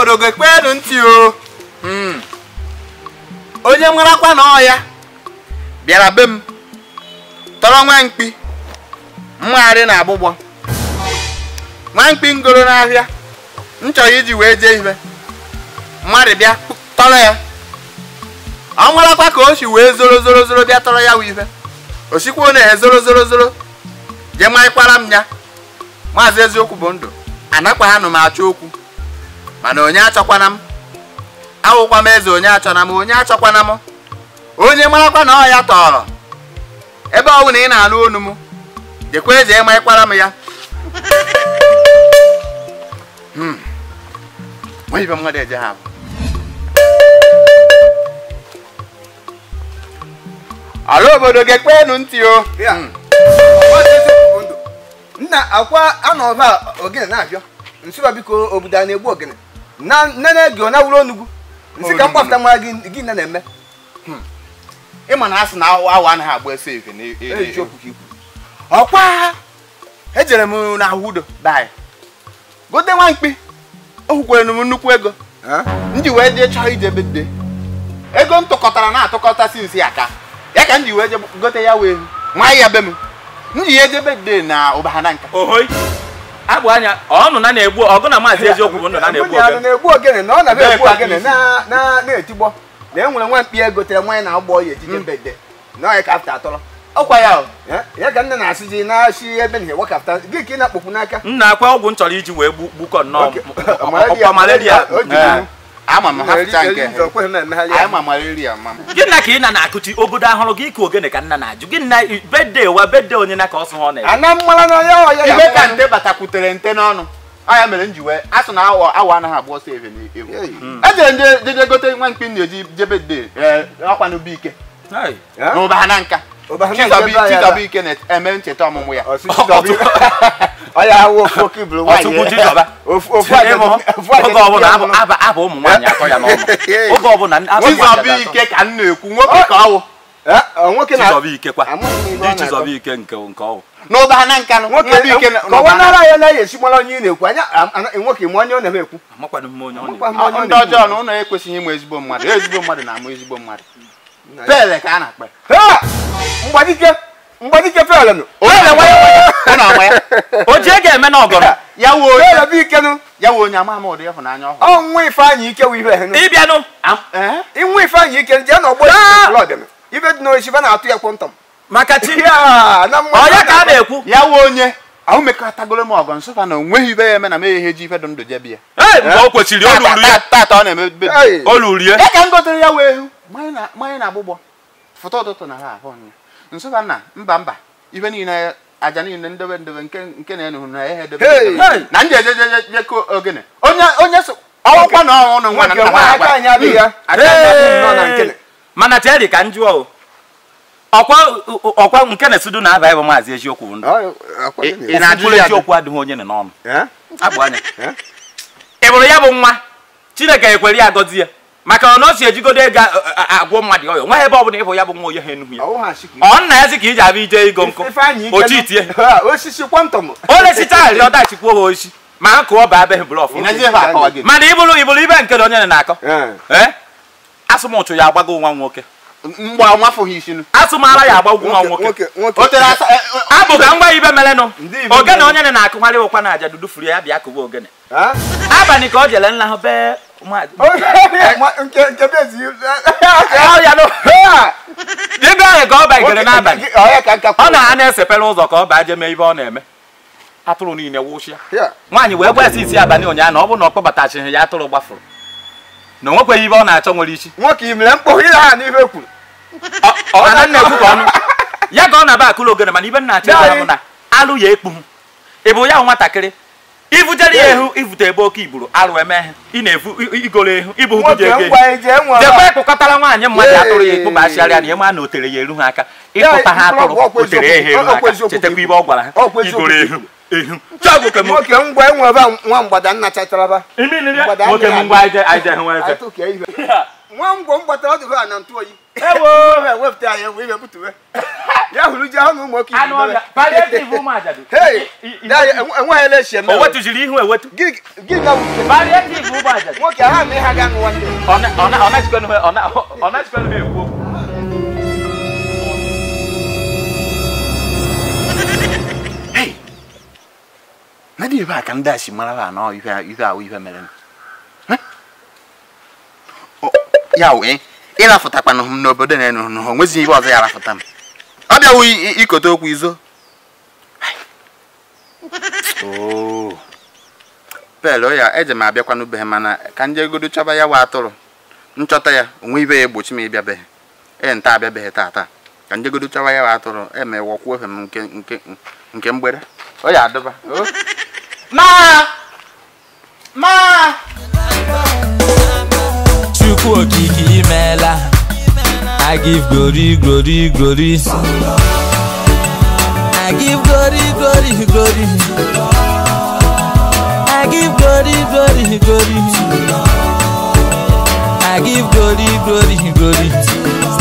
obodo gekpeenụ ntị o Mm. onye marakwa na ọ ya bịara be m tọrọ nwa mkpi mmagharị na agbụgbọ nwa mkpi ngoro n'ahịa m chọrọ iji wee jee ihe mmadụ bịa tọrọ ya ọ marakwa ka o si wee zoro zoro zoro bịa tọrọ ya wụ ife o sikwa na ehe zoro zoro zoro jee marịkwara m ya maazị eziokwu bụ ndụ anakwa ha nụ m achọ okwu mana onye achọkwana m awụkwa m eze onye achọna m onye achọkwana m onye marakwa na ọ ya tọrọ ebe ọ bụ na ị na-anụ onu m jekwa eze ịmarịkwara m ya Hmm. Nwa ibe mmadụ eje ha bụ ala obodo gekpeenụ ntị o Ya. Hmm. Maazị Eziokwu bụ ndụ. nna akwa anọba ogene na-abịa nsịba biko obodo a na-egbu ogene na nne gị ọ na-awụrụ onugbu nsị ka mkpapụta mara gị gị nne na-eme ịma na a sị na awụ awụ anaghị agba efe efe na eziokwu ka ikwu ọkwa ejere m na ahụdo bai gote nwa mkpi o kwukwere m nnukwu ego m ji wee jee chọọ ije bede ego m tụkọtara na-atụkọta si nsi aka ya ka m ji wee je gote ya wee nwa ya be m m ji ya eje bede na ụbahana nka ohoi agbụ anya ọnụ na na-egbu ọgụ na maazị eziokwu bụ ndụ na na-egbu Nwunye ya oge na-egbu ogene na ọ na-abịa egbu Bee ogene na- na- na-etigbo na e nwere nwa mkpi ego tere nwanyị na-agbọ ya ejije mbede na ọ ya ka afta atọrọ ọkwa ya o Ya- ya ka nne na-asị ji na-asị ebe na wakapụta gị ka ị na-akpọkwu n'aka m na-akwa ọgwụ m chọrọ iji wee gbu- gbukọ nnọọ Okay. Malaria- ọkwa malaria o ji Ee, iwu. ama m hapụcha nke Eri- eri- ekweghị m emegharị anyị ya. ma malaria ma m gị na ka ị na na-akụti obodo ahụrụ gị ka ogene ka nna na-ajụ gị na bede wa bede onye na ka ọ sụ ha ọ na ana mmara na ya ọ ya ibe ya ka nte batakwutere nte n'ọnụ ọ ya mere m ji wee asụ na awa awa anaghị agba ọsọ ebe n'egwu Hey. ejere nje jeje gote nwa mkpi m na-eji jebe de ọkwa n'ubi ike Hey. Ya? n'ụba na nka Ụbahana Chizobi ebe a ya Chizobi ike na-eme ncheta ọmụmụ ya Ọsị Chizobi. Ọ ya awụ ofu oke iburu nwaanyị. Ọtụkwu Chizoba. Ofu ofu Tinye m, agadi- ofu oge agadi ọbụla ya abụ mụrụ. abụ- abụ ụmụ nwaanyị atọ ya n'ọnụ oge ọbụla abụ ụmụ nwaanyị Chizobi atọ. ike ka m na-ekwu nwoke ka ọ wụ Eh, ọ nwoke na Chizoba ike kwa Amaghị m ihe ọ ndị na-akọ. Chizoba ike nke nke ọwụ n'ụba na nka nwoke n'ubi ike na- ka ọ wanara ya na ya esi mara onye ị na-ekwu anya am- ana- nwoke ma onye ọ na-eme ekwu amakwanụ m onye ọ Amakwa na-ekwu m onye ọ ndị na-ekwu. ọjọọ na ụlọ ekwesịghị ịmụ ezigbo mmadụ ezigbo mmadụ na-amụ ezigbo mmadụ pele ka a na-akpa Ha! mgbadike mgbadike feelenụ onye na-enwe ya ụnụ ama ya o ji ego eme na ọgọrọ ya wụ onye feele bụ ikenu ya wụ onye ama ama ụdị ịhụnanya ọhụrụ ọ nwa ifeanyị ike wụ ibe henu ịbịanụ Am- eh? inwe ifeanyị ike jee n'ọgbọ Ah! blọd ibe dị n'osibe na-atụ ya kwọntọm maka chi Ya, na mmadụ ọ ya ka a na-ekwu ya wụ onye ahụ mekọtagoro m ọgọ nsụka na onweghị ibe ya eme na m ihe ji ife dị ndụ jebi ya ee mgbe o kwesịrị olu uru ya tata ọ na-eme be- Hey! olu rie ya ka m gotere ya wee ehu mmanya na- mmanya na agbụgbọ foto ụtụtụ na ha ahụ ya nsụka na mba mba ife niile aja niile ndebe ndebe nke nke na-enu na ehe debe Hey! ndebe. Hey! na nje je je je ko ogene onye onye so ọwụkwa na ọnwụ nwa na nwoke nna nwa ha aka agba anyị adịghị ya aka anyị adịghị nọ na nkele mana teri ka njụọ o ọkwa ọkwa nke na-esidu na aba bụ maazị eziokwu bụ ndụ ị na-ajụ Mkpụrụ ya eziokwu adịghị onye nọ n'ọnụ Eh? agbụ anya Eh? ị bụrụ ya bụ nwa chineke ekwere ya agọzi ya maka ọ na o si ejigodo ego a- a- agwọ mmadụ ọyọ nwa ebe ọ bụla ịhụ ya bụ nwa onye ha enughi ya Ọwụ ha chịkwa. ọ nna ya sị ka iji abịa ije igo nkụ Ifeanyị ike ochi nụ. itie Ha, osisi kwọntọm o lesicha arịrị ọdachikwuo ha ochi ma ha kụọ ba abeghị blọf ị na-eji ebe akọwa gị mana ịbụrụ ịbụrụ ibe nke na onye na-akọ Eh. ee asụmụchụ ya agbago nwa nwoke mgba nwafụghị isinu asụmara ya agba ugwu nwa nwoke nwoke nwoke o nwoke tere asa eh, eh, abụ ka ngwa ibe melenụ Ndị Igbo ogene mere. onye na-akụgharị ụkwa na aja dudu furu ya bịa kụwa ogene Ha? abalị ka o jele nla hụ bee mmadụ Ma- nke nke bezi Ọ ya nụ. Ha! ebe ahụ ka ọ bagidere n'abalị Ọ ya ka nka ọ na ha na-esepere ụzọ ka ọ baa je mee ibe ọ na-eme atụrụ niile wụchịa Ya. nwaanyị wee gwa isi isi abalị ụnyaahụ na ọ bụrụ na ọ kpọbatachighị ya atụrụ gbafụrụ na o nwekweghị ibe ọ na-achọ nwere isi nwoke imere mkpụrụ ile ha n'ife kwuru mana nna ekwu ka ọnụ ya ka ọ na-aba akụlụ ogene mana ibe nna achọ ya bụ na alụ ya ekpughu ị bụ ya bụ nwatakịrị ivujere ya ehu ivute ebe oke iburu alụ eme ihe ị na-evu i- igoro ehu ibu hụ nwoke gị ego ngwa eje nwe jekwa ịkụkọtara nwaanyị mmadụ Yee. atụrụ ya ekpụbachigharịa na ịma na o tere ya eru ha aka ịkụta ha mkpụrụ atụrụ ọgwụ o tere ya ha eru ha ọkwa aka eziokwu chetakwa ka ibe ọ gwara ha ọkwa eziokwu igoro ka ehu ehu chọgụ ke m nwoke ngwa enwe ebe a nwa mgbada nna chacharaba Mgbada nwoke anyị m ngwa aje aje hụ eze Atụ ka ihe. nwa ngwo mgbatara ọdụ ha na ntụ oyi ewo wepụta ya ewe ibe butuwe ya hụrụ ji ahụ na ụmụ nwoke anụ ọhịa palliative ụmụ ajadu Hey, I- i- dad, enwe- enweghị ele echi eme o wetụziri ihu ewetu gịnị gịnị ka wuche palliative ụmụ ajadu nwoke ha ma ha ga nụwa ndị ọ na- ọ na- ọ na-echikwanụ ha- ọ na- ọ na-echikwanụ ha ekwu okwu na dị ebe a ka ndị a si mara ha na ihe ihe ahụ ihe mere Heh? O- ya wee ịrafụtakwanụ m n'obodo na enu ha onwezighị ihe ọzọ ya rafụta m ọ bịawu i- i- ikote okwu izo Oo. pel ya eje m abịakwanụ be ha mana ka njegodo chọba ya wa atụrụ nchọta ya onwe ibe ya egbochi m ịbịabeghị ee nta abịabeghị tata ka njegodo chọba ya wa atụrụ emewọkwuo efe m nke nke nke mgbede ọ ya adịba o Ma! Ma! Chukwu okike imeela I give glory glory glory I give glory glory glory I give glory glory glory I give glory glory glory